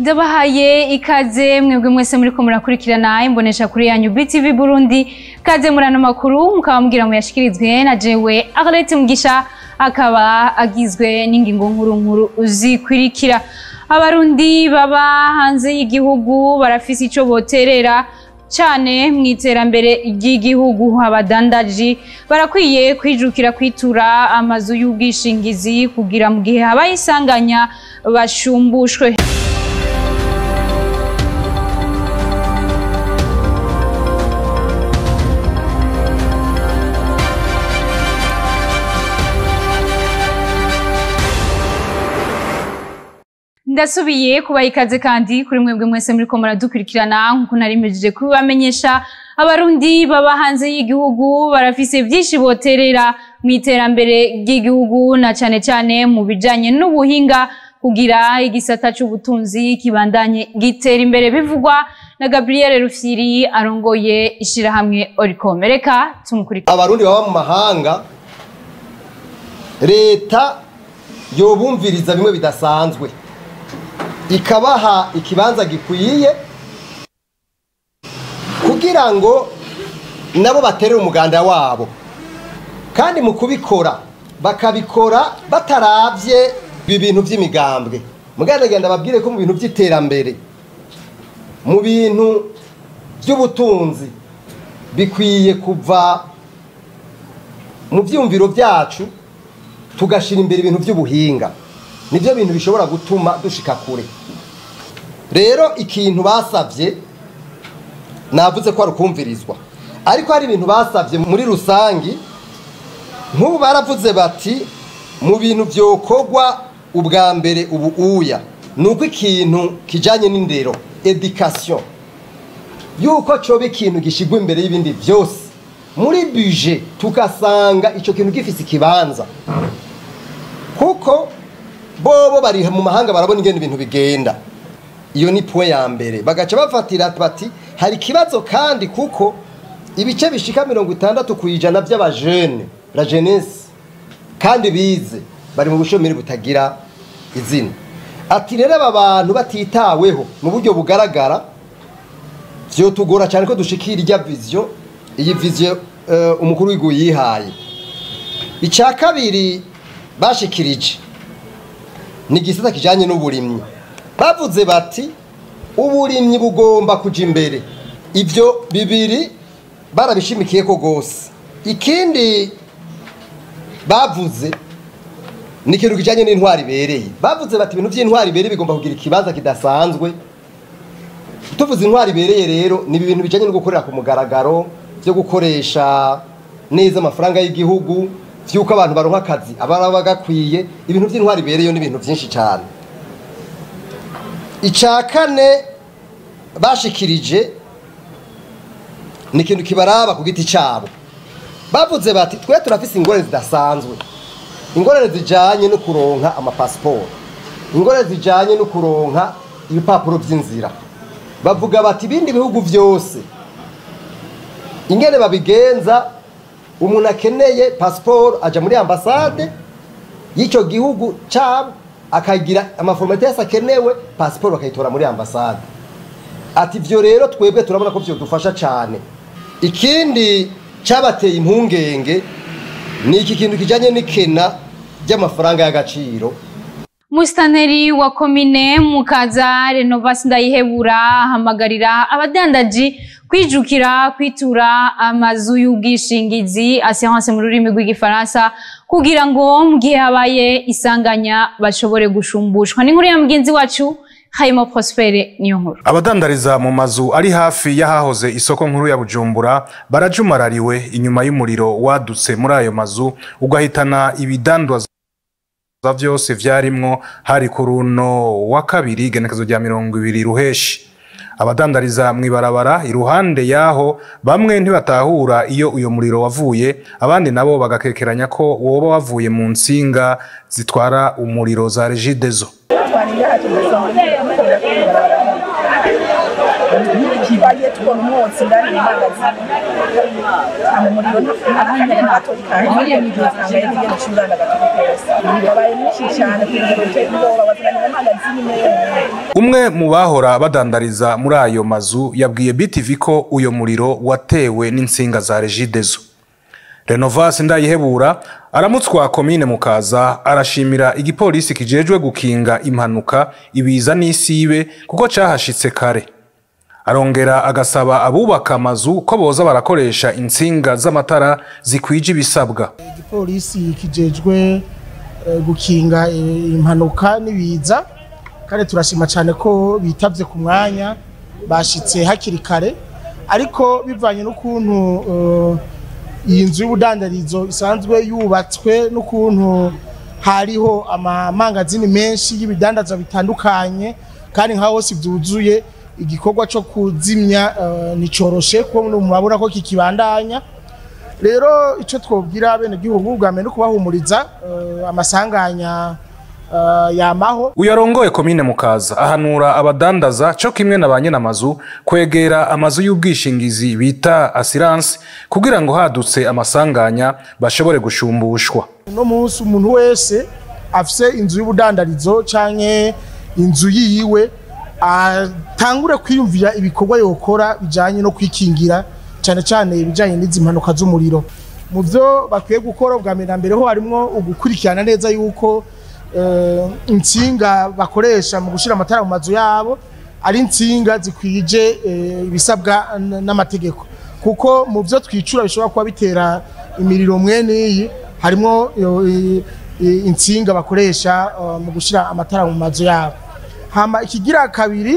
ndabahaye ikaze mwebwe mwese muriko murakurikirana imbonesha kuri yanyu BTV Burundi kaze murano makuru mukaba mugira ngo yashikirizwe na jewe Arlette Mugisha akaba agizwe n'ingingo nkuru nkuru zikurikira abarundi baba hanze y'igihugu barafise ico boterera cane mu iterambere ry'igihugu abadandaji barakwiye kwijukira kwitura amazu y'ubwishingizi kugira mu gihe habaye isanganya bashumbushwe ndasubiye kubaha ikaze kandi kuri mwebwe mwese muriko muradukurikirana nkuko narimejeje kubibamenyesha abarundi baba hanze y'igihugu barafise vyinshi boterera mu iterambere ry'igihugu na cane cane mu bijanye n'ubuhinga kugira igisata c'ubutunzi kibandanye gitera imbere bivugwa na Gabriel Rufyiri arongoye ishirahamwe Oricom reka tumukurikire abarundi baba mu mahanga leta yobumviriza bimwe bidasanzwe ikabaha ikibanza gikwiye kugira ngo nabo baterere umuganda wabo kandi mu kubikora bakabikora bataravye ibi bintu by'imigambwe muganda genda babwire ko mu bintu by'iterambere mu bintu by'ubutunzi bikwiye kuva mu byumviro byacu tugashira imbere ibintu by'ubuhinga nibyo bintu bishobora gutuma dushika kure rero ikintu basabye navuze ko ari ukumvirizwa ariko hari ibintu basabye muri rusangi nk'ubu baravuze bati mu bintu byokorwa ubwa mbere ubu uya ni uko ikintu kijyanye n'indero edikasiyo yuko cyoba ikintu gishyirwa imbere y'ibindi byose muri bije tugasanga icyo kintu gifite ikibanza kuko bobo bari mu mahanga barabona ingene ibintu bigenda iyo ni puwe ya mbere bagaca bafatira bati hari ikibazo kandi kuko ibice bishika mirongo itandatu ku ijana by'abajene la jeunesse kandi bize bari mu bushomeri butagira izina ati rero aba bantu batitaweho mu buryo bugaragara vyotugora cyane ko dushikira irya vision iyi vision uh, umukuru w'igihugu yihaye icya kabiri bashikirije ni igisata kijyanye n'uburimyi bavuze bati uburimyi bugomba kujya imbere ibyo bibiri barabishimikiye ko rwose ikindi bavuze ni ikintu kijyanye n'intwari ibereye bavuze bati ibintu by'intwari ibereye bigomba kugira ikibanza kidasanzwe tuvuze intwari ibereye rero ni ibintu bijyanye no gukorera ku mugaragaro byo gukoresha neza amafaranga y'igihugu by'uko abantu baronka akazi ababa bagakwiye ibintu by'intwari ibereyeho n'ibintu byinshi cyane icya kane bashikirije ni ikintu kibaraba ku giti cyabo bavuze bati twe turafise ingorane zidasanzwe ingorane zijyanye no kuronka amapasiporo ingorane zijyanye no kuronka ibipapuro by'inzira bavuga bati ibindi bihugu byose ingene babigenza umuntu akeneye pasiporo ajya muri ambasade y'icyo gihugu cyabo akagira amaforomate yose akenewe pasiporo bakayitora muri ambasade ati ibyo rero twebwe turabona ko byadufasha cyane ikindi cyabateye impungenge ni iki kintu kijyanye n'ikena ry'amafaranga y'agaciro Mustaneri wa komine mukaza Renovasi ndayihebura ahamagarira abadandaji kwijukira kwitura amazu y'ubwishingizi assurance mu rurimi rw'igifaransa kugira ngo mu gihe habaye isanganya bashobore gushumbushwa n'inkuru ya mugenzi wacu Hayimo Prospere niyo nkuru abadandariza mu mazu ari hafi y'ahahoze isoko nkuru ya Bujumbura barajumarariwe inyuma y'umuriro wadutse muri ayo mazu ugahitana ibidandwa vyose vyarimwo hari ku runo wa kabiri igenekezo rya mirongo ibiri ruheshi abadandariza mw'ibarabara iruhande yaho bamwe ntibatahura iyo uyo muriro wavuye abandi nabo bagakekeranya ko woba wavuye mu nsinga zitwara umuriro za regidezo twagiye tubona umwotsi indani mu mangazini hama umuriro akanya gato kahiye usanga yari igenda ucuranga gato kose wabaye mwinshi cyane kugira ngo uteye ubwoba wazananye mu mangazini imwe yonyine umwe mu bahora badandariza muri ayo mazu yabwiye BTV ko uyo muriro watewe n'insinga za Regideso Renovas Ndayihebura aramutswa komine mukaza arashimira igipolisi kijejwe gukinga impanuka ibiza n'isibe kuko cahashitse kare arongera agasaba abubaka amazu ko boza barakoresha insinga z'amatara zikwije ibisabwa igipolisi kijejwe eh, gukinga eh, impanuka n'ibiza kandi turashima cyane ko bitavye ku mwanya bashitse hakiri kare ariko bivanye n'ukuntu eh, iyi nzu y'ubudandarizo isanzwe yubatswe n'ukuntu hariho amamangazini menshi y'ibidandazwa bitandukanye kandi nka hose byuzuye igikorwa cyo kuzimya eh, nticoroshe kuko murabona ko kikibandanya rero icyo twabwira bene gihugu bwa mbere no kubahumuriza eh, amasanganya eh, yamaho uyu arongoye komine mukaza ahanura abadandaza co kimwe na ba nyir'amazu kwegera amazu y'ubwishingizi bita asiranse kugira ngo hadutse amasanganya bashobore gushumbushwa uno munsi umuntu wese afise inzu y'ubudandarizo canke inzu yiwe atangure kwiyumvira ibikorwa yokora bijanye no kwikingira cyane cyane ibijanye n'izi mpanuka z'umuriro mu byo bakwiye gukora bwa mbere na mbere ho harimwo ugukurikirana neza yuko eh, insinga bakoresha mu gushira amatara mu mazu yabo ari insinga zikwije eh, ibisabwa n- n'amategeko kuko mu byo twicura bishobora kuba bitera imiriro mwene iyi harimo yo, i- i- insinga bakoresha eh, mu gushira amatara mu mazu yabo hama ikigira kabiri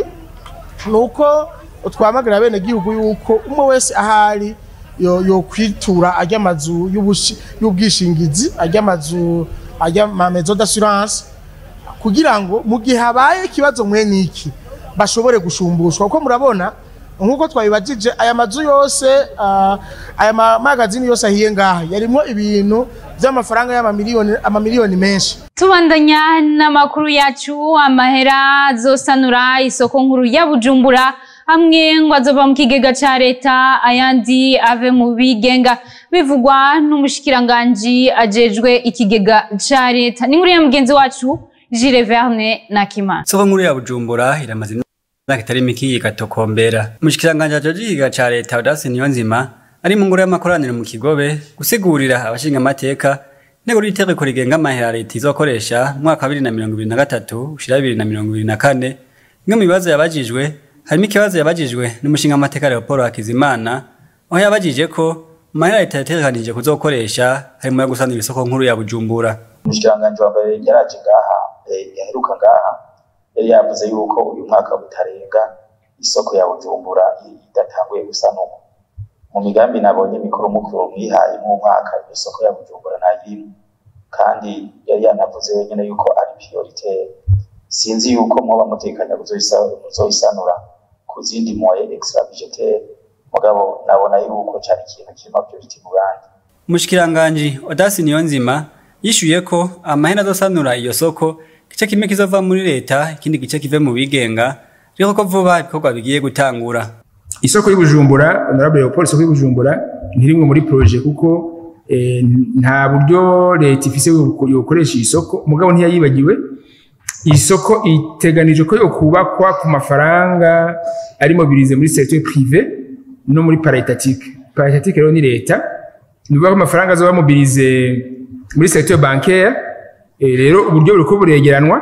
nuko twamagira bene gihugu yuko umwe wese ahari yo, yo kwitura ajya amazu y'ubushi- y'ubwishingizi ajya amazu ajya ama maison d'assurance kugira ngo mu gihe habaye ikibazo mwene iki bashobore gushumbushwa kuko murabona nk'uko twabibajije aya mazu yose ah, aya mamagazini yose ahiye ngaha yarimo ibintu by'amafaranga y'amamiliyoni amamiliyoni menshi tubandanya n'amakuru yacu amahera azosanura isoko nkuru ya bujumbura hamwe ngo azova mu kigega ca leta ayandi ave mu bigenga bivugwa n'umushikiranganji ajejwe ikigega ca leta ni nkuru ya mugenzi wacu Jules Verne Nakima Soko nkuru ya Bujumbura iramaze imyaka itari mike igatokombera. Umushikiranganje ajeje ikiga ca leta Audace Niyonzima ari mu ngoro y'amakoraniro mu Kigobe gusigurira abashinga amateka intego y'itegeko rigenga amahera leta izokoresha mu mwaka wa 2023 ushira 2024 bimwe mu bibazo yabajijwe harimo ikibazo yabajijwe n'umushinga amateka Leopold Hakizimana aho yabajije ko amahera leta yategekanije kuzokoresha harimo yo gusanira isoko nkuru ya Bujumbura. umushikiranganji wa mbere yaraje ngaha eh, yaheruka ngaha yari yavuze yuko uyu mwaka butarenga isoko ya bujumbura i- idatanguye gusanurwa mu migambi nabonye mikuru mukuru mwihaye mu mwaka iyo soko ya bujumbura ntayirimo kandi yari yanavuze wenyine yuko ari prioritaire sinzi yuko mwoba mutekanya kuzoyisa- kuzoyisanura ku zindi moye extra budgetaire mugabo nabona yuko cari ikintu kirimo priority mu bandi Umushikiranganji Odasi Niyonzima yishuye ko amahera azosanura iyo soko igice kimwe kizova muri leta ikindi gice kive mu bigenga riko ko vuba ibikorwa bigiye gutangura isoko y'ubujumbura honorable leopold isoko y'ubujumbura ntirimwe muri projet kuko eh, nta buryo leta ifise yo- yokoresha iyi soko mugabo ntiyayibagiwe iyi soko iteganijwe ko yokubakwa ku mafaranga ari mobilize muri secteur privé no muri paritatique paritatique rero ni leta ni ukuvuga ko amafaranga azoba mobilize muri secteur bancaire eh, rero uburyo buriko buregeranwa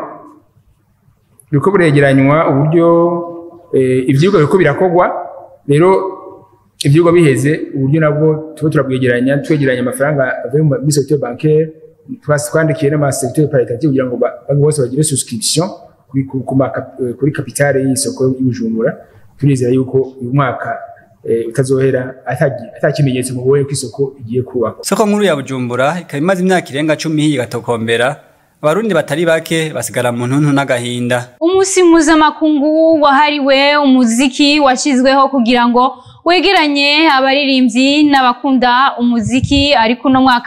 biriko buregeranywa uburyo eh, ivyigwa biriko birakorwa rero ivyigwa biheze uburyo nabwo tuba turabwegeranya twegeranya amafaranga avuye mu- muri secteur bancaire twasi twandikiye n'amasecteur paritative kugira ngo ba- banki bose bagire subscription kuri, ku- ku ma kap- eh, kuri kapitale y'isoko y'ubujumbura turizera yuko uyu mwaka eh, utazohera atagi- ata kimenyetso mubonye ko isoko igiye kubakwa soko nkuru ya Bujumbura ikaba imaze imyaka irenga cumi hiyi gatokombera abarundi batari bake basigara mu ntuntu n'agahinda umunsi mpuzamakungu wahariwe umuziki washyizweho kugira ngo wegeranye abaririmbyi n'abakunda umuziki ariko uno mwaka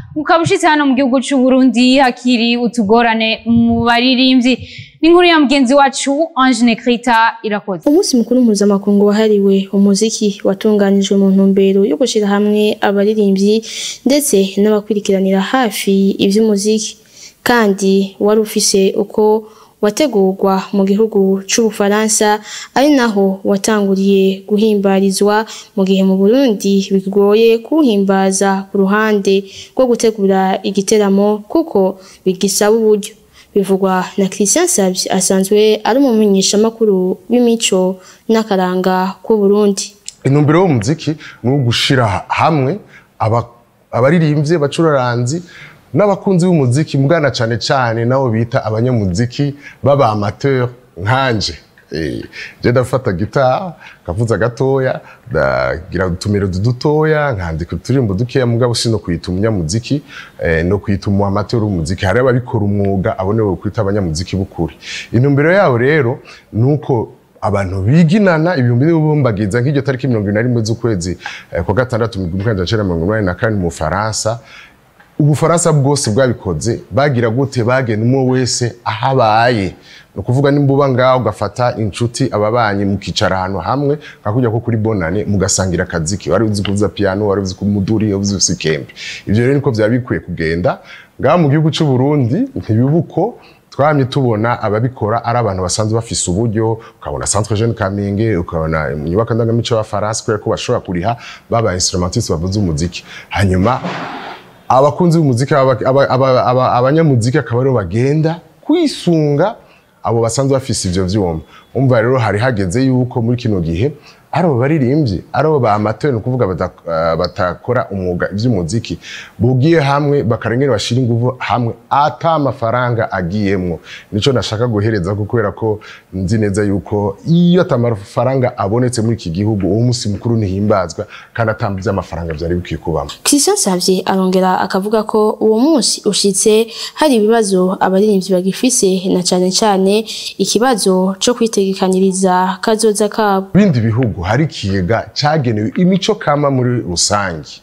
ukaba ushitse hano mu gihugu c'u Burundi hakiri utugorane mu baririmbyi n'inkuru ya mugenzi wacu Ange Nekrita irakoze umunsi mukuru mpuzamakungu wahariwe umuziki watunganijwe mu ntumbero yo gushyira hamwe abaririmbyi ndetse n'abakurikiranira hafi iby'umuziki kandi wari ufise uko wategurwa mu gihugu c'ubufaransa ari naho watanguriye guhimbarizwa mu gihe mu burundi bigoye kuwuhimbaza ku ruhande rwo gutegura igiteramo kuko bigisaba uburyo bivugwa na christian savye asanzwe ari umumenyeshamakuru w'imico n'akaranga k'uburundi intumbero y'umuziki ni ugushira hamwe aba- abaririmbyi abacuraranzi n'abakunzi b'umuziki mugana cyane cyane nabo bita abanyamuziki baba amateur nkanje Eh, je ndafata gitara kavuza gatoya ndagira utumero dutoya nkandika uturirimbo dukeya mugabo sino kwita umunyamuziki eh, no kwita umu amateur w'umuziki hari ababikora umwuga abone bo kwita abanyamuziki b'ukuri intumbero yabo rero nuko abantu biginana ibihumbi n'ibihumbagiza nk'iryo tariki mirongo ine na rimwe z'ukwezi eh, kwa gatandatu mu gihumbi kimwe magana cyenda mirongo inani na kane mu Bufaransa ubufaransa bwose bwabikoze bagira gute bagena umwe wese aho abaye ni ukuvuga nimba uba ngaho ugafata inshuti ababanyi mukicara ahantu hamwe nka kujya ko kuri bonane mugasangira akaziki wari uzi kuvuza piano wari uzi kumuduri wari uzi kuvuza ikembe ibyo rero niko byaba bikwiye kugenda ngaho mu gihugu cy'u Burundi ntibibuko twamye tubona ababikora ari abantu basanzwe bafise uburyo ukabona centre jeune kamenge ukabona inyubako ndangamico y'abafaransa kubera ko bashobora kuriha baba instrumentiste bavuza umuziki hanyuma abakunzi b'umuziki aba- aba- aba- aba- abanyamuziki akaba aribo bagenda kwisunga abo basanzwe bafise ivyo vyuma umva rero hari hageze yuko muri kino gihe ari abo baririmbyi ari abo ba amateur ni ukuvuga bata- eh, batakora umwuga ivy'umuziki bugiye hamwe bakarengera bashira inguvu hamwe ata amafaranga agiyemwo nico nashaka guhereza ko kubera ko nzi neza yuko iyo ata amafaranga abonetse muri iki gihugu uwo musi mukuru ntihimbazwa kandi ata vy'amafaranga vyari bikwiye kubamo christian savye arongera akavuga ko uwo munsi ushitse hari ibibazo abaririmbyi bagifise na cane cane ikibazo co kwitegekanyiriza kazoza kabo bindi bihugu hari ikigega cyagenewe imico kama muri rusange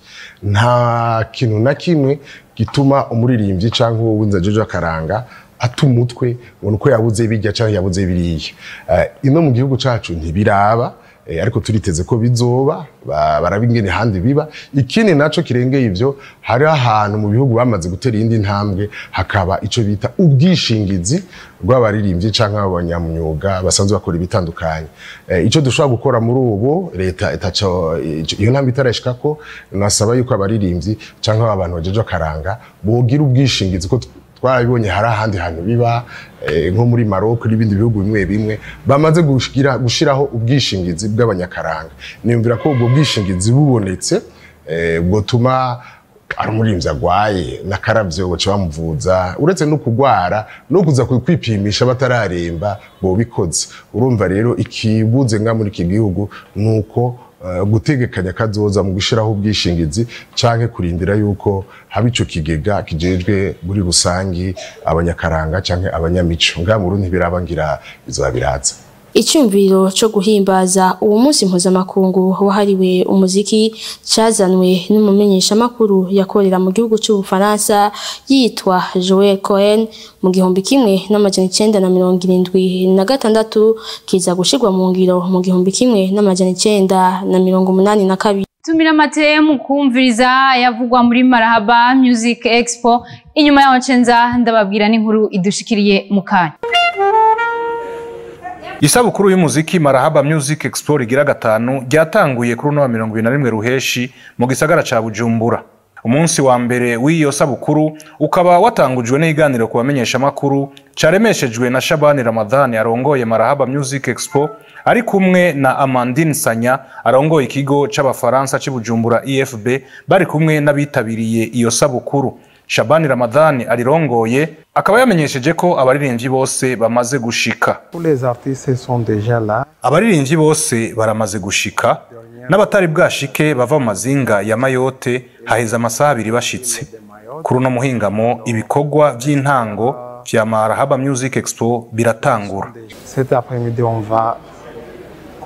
nta kintu na kimwe gituma umuririmbyi cyangwa uwo winza jojo akaranga ata umutwe ngo nuko yabuze bijya cyangwa yabuze biriya Eh, ino mu gihugu cyacu ntibiraba eh, ariko turiteze ko bizoba ba- baraba ingene handi biba ikindi naco kirengeye ivyo hari ahantu mu bihugu bamaze gutera iyindi ntambwe hakaba ico bita ubwishingizi bw'abaririmbyi canke abanyamyuga basanzwe bakora ibitandukanye eh, ico dushobora gukora muri ubu leta itaco iyo ntambwe itarashikako nasaba yuko abaririmbyi canke abantu bajeje akaranga bogira ubwishingizi ko twarabibonye hari ahandi hantu biba eh, nko muri Maroc n'ibindi bihugu bimwe bimwe bamaze gushira gushiraho ubwishingizi bw'abanyakaranga niyumvira ko ubwo bwishingizi bubonetse eh, bwotuma ari umurinzi agwaye n'akaravyo baca bamuvuza uretse no kugwara no kuza kwipimisha batararemba bobikoze urumva rero ikibuze nga muri iki gihugu nuko eh, gutegekanya kazoza mu gushiraho ubwishingizi canke kurindira yuko haba ico kigega kijejwe muri rusangi abanyakaranga canke abanyamico nga mu Burundi biraba ngira bizoba biraza icyumviro cyo guhimbaza uwo munsi mpuzamakungu wahariwe umuziki cyazanwe n'umumenyeshamakuru yakorera mu gihugu cy'ubufaransa yitwa joel cohen mu gihumbi kimwe n'amajana icyenda na mirongo irindwi na gatandatu kiza gushyirwa mu ngiro mu gihumbi kimwe n'amajana icyenda na mirongo umunani na kabiri tumira amate mu kumviriza yavugwa muri marahaba music expo inyuma yaho ncenza ndababwira n'inkuru idushikiriye mu kanya isabukuru y'umuziki marahaba music expo rigira gatanu ryatanguye kuri uno wa mirongo ibiri na rimwe ruheshi mu gisagara ca bujumbura umunsi wa mbere w'iyo sabukuru ukaba watangujwe n'iganiro ku bamenyeshamakuru caremeshejwe na shabani ramadhani arongoye marahaba music expo ari kumwe na amandine sanya arongoye ikigo c'abafaransa c'i bujumbura efb bari kumwe n'abitabiriye iyo sabukuru shabani ramadhani arirongoye akaba yamenyesheje ko abaririmbyi bose bamaze gushika Tous les artistes sont déjà là. abaririmbyi bose baramaze gushika n'abatari bwashike bava mu mazinga ya mayote haheze amasaha abiri bashitse kuri uno muhingamo ibikorwa by'intango vya marahaba music expo biratangura Cet après-midi, on va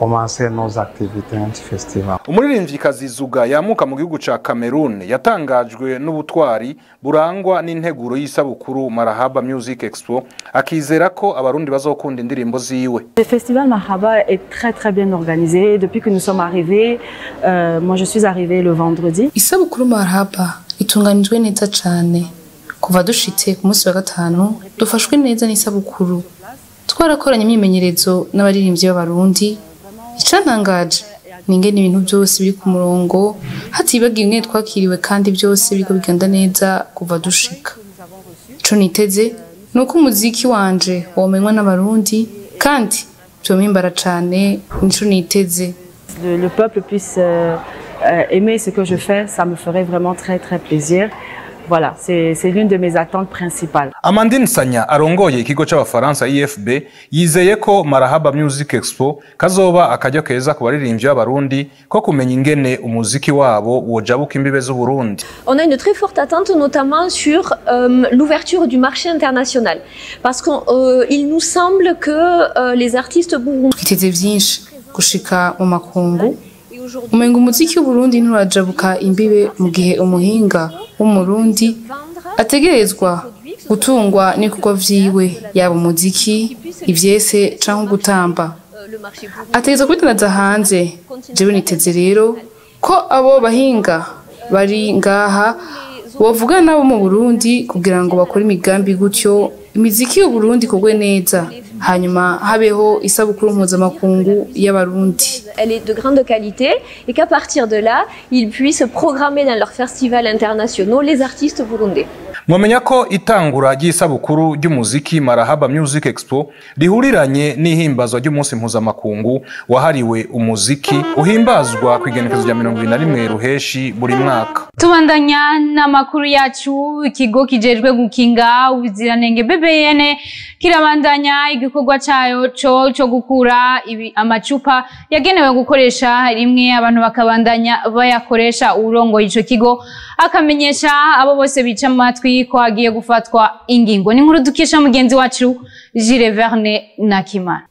commencer nos activités anti-festival. umuririmvyikazi zuga yamuka mu gihugu ca cameroon yatangajwe n'ubutwari burangwa n'integuro y'isabukuru marahaba music expo akizera ko abarundi bazokunda indirimbo ziwe Le festival Mahaba est très très bien organisé. Depuis que nous sommes arrivés, euh, moi je suis arrivée le vendredi. isabukuru marahaba itunganijwe neza cane kuva dushitse ku munsi wa gatanu dufashwe neza n'isabukuru twarakoranye imyimenyerezo n'abaririmbyi b'abarundi icantangaje ni ingene ibintu byose biri ku murongo hatibagiwe ingene twakiriwe kandi byose biriko bigenda neza kuva dushika ico niteze ni uko umuziki wanje womenywa n'abarundi kandi vyomimbara cane nico niteze Le, le peuple puisse euh, euh, aimer ce que je fais, ça me ferait vraiment très très plaisir. Voilà, c'est c'est l'une de mes attentes principales. amandine sanya arongoye ikigo c'abafaransa ifb yizeye ko marahaba music expo kazoba akaryo keza ku baririmbyi b'abarundi ko kumenya ingene umuziki wabo wojabuka imbibe z'uburundi On a une très forte attente notamment sur euh, l'ouverture du marché international. Parce qu'il nous semble que euh, les artistes burundais... twiteze vyinshi gushika mu makungu umenga umuziki w'uburundi nturajabuka imbibe mu gihe umuhinga w'umurundi ategerezwa gutungwa n'ibikorwa vyiwe yaba umuziki ivyese canke gutamba ategerezwa kubidandaza hanze jewe niteze rero ko abo bahinga bari ngaha bovugana nabo mu burundi kugira ngo bakore imigambi gutyo imiziki y'uburundi ikorwe neza hanyuma habeho isabukuru mpuzamakungu y'abarundi Elle est de grande qualité et qu'à partir de là, ils puissent programmer dans leurs festivals internationaux les artistes burundais. mwamenya ko itangura ry'isabukuru ry'umuziki marahaba music expo rihuriranye n'ihimbazwa ry'umunsi mpuzamakungu wahariwe umuziki uhimbazwa ku igenekezo rya mirongo ibiri na rimwe ruheshi buri mwaka tubandanya n'amakuru yacu ikigo kijejwe gukinga ubuziranenge bbn kirabandanya igikorwa cayo co co gukura ibi amacupa yagenewe gukoresha rimwe abantu bakabandanya bayakoresha urongoye ico kigo akamenyesha abo bose bica amatwi ko hagiye gufatwa ingingo ni nkuru dukesha mugenzi wacu Jules Verne Nakimana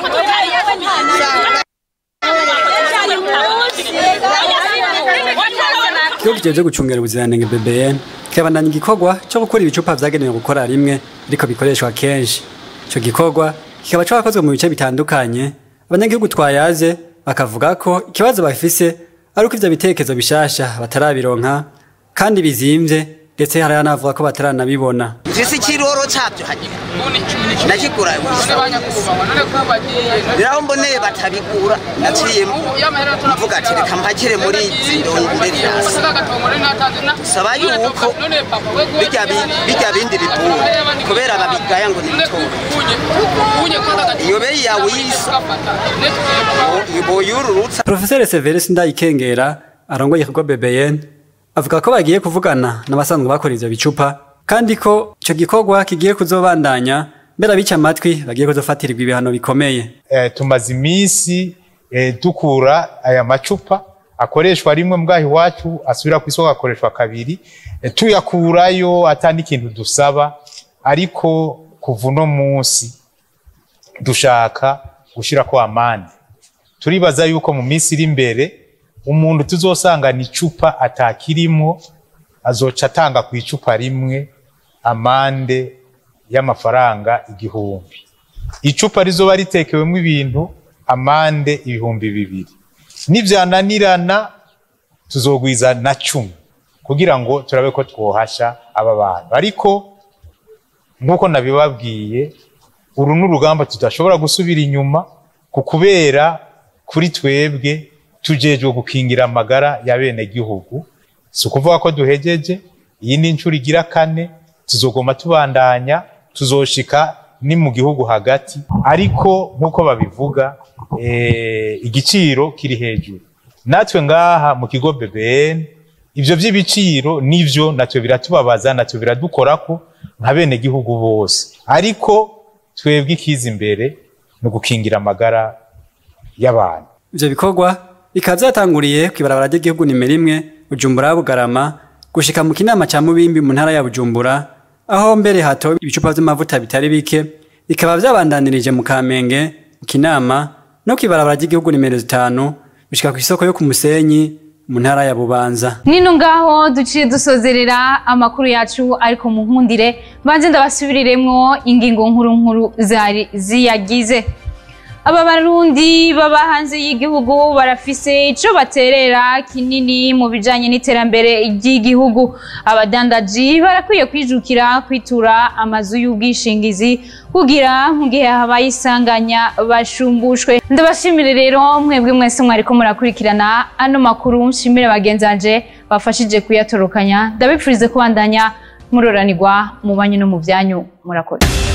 ikigo kijejwe gucungera ubuziranenge BBN kirabandanya igikorwa cyo gukora ibicupa vyagenewe gukora rimwe ariko bikoreshwa kenshi ico gikorwa kikaba carakozwe mu bice bitandukanye abanyagihugu twayaze bakavuga ko ikibazo bafise ari uko ivyo bitekerezo bishasha batarabironka kandi bizimvye ndetse hari n'abavuga ko bataranabibona mfise ikiroro cyabyo hagira nakigura rero mboneye batabigura naciye mvuga ati reka mpakire muri zirongere rirasi saba yuko bijya bi- bijya bindi bibura kubera babigaya ngo ni bitoro iyo beyi yawe yisa boyururutsa Profeseri Severus Ndayikengera arongoye ikigo BBN avuga ko bagiye kuvugana n'abasanzwe bakora ivyo bicupa kandi ko ico gikorwa kigiye kuzobandanya mbere abica amatwi bagiye kuzofatirirwa ibihano bikomeye eh, tumaze iminsi eh, dukura aya macupa akoreshwa rimwe mbwaho iwacu asubira ku isoko akoreshwa kabiri eh, tuyakurayo atandi ikintu dusaba ariko kuva uno munsi dushaka gushirako amande turibaza yuko mu minsi iri imbere umuntu tuzosangana icupa atakirimo azoca atanga ku icupa rimwe amande y'amafaranga igihumbi icupa rizoba ritekewemo ibintu amande ibihumbi bibiri nivyananirana tuzogwiza na cumi kugira ngo turabe ko twohasha aba bantu ariko nk'uko nabibabwiye uru ni urugamba tudashobora gusubira inyuma ku kubera kuri twebwe tujejwe gukingira amagara ya bene gihugu si ukuvuga ko duhejeje iyi ni inshuro igira kane tuzogoma tubandanya tuzoshika ni mu gihugu hagati ariko nk'uko babivuga eh, igiciro kiri hejuru natwe ngaha mu kigo BBN ivyo vy'ibiciro nivyo natwe biratubabaza natwe biradukorako nka bene gihugu bose ariko twebwe ikiza imbere ni ugukingira amagara y'abantu ivyo bikorwa bikaba vyatanguriye kw'ibarabara ry'igihugu nimero imwe Bujumbura Bugarama gushika mu kinama ca Mubimbi mu ntara ya Bujumbura aho mbere hato ibicupa vy'amavuta bitari bike bikaba vyabandanirije mu Kamenge mu Kinama no kwibarabara ry'igihugu nimero zitanu bishika ku isoko yo ku musenyi mu ntara ya bubanza nino ngaho duciye dusozerera amakuru yacu ariko mu nkundire banze ndabasubiriremwo ingingo nkuru nkuru zari ziyagize aba barundi baba hanze y'igihugu barafise ico baterera kinini mu bijanye n'iterambere ry'igihugu abadandaji barakwiye kwijukira kwitura amazu y'ubwishingizi kugira mu gihe habaye isanganya bashumbushwe ndabashimire rero mwebwe mwese mwariko murakurikirana ano makuru nshimire bagenzanje bafashije kuyatorokanya ndabipfurize kubandanya muroranirwa mu banyu no mu byanyu murakoze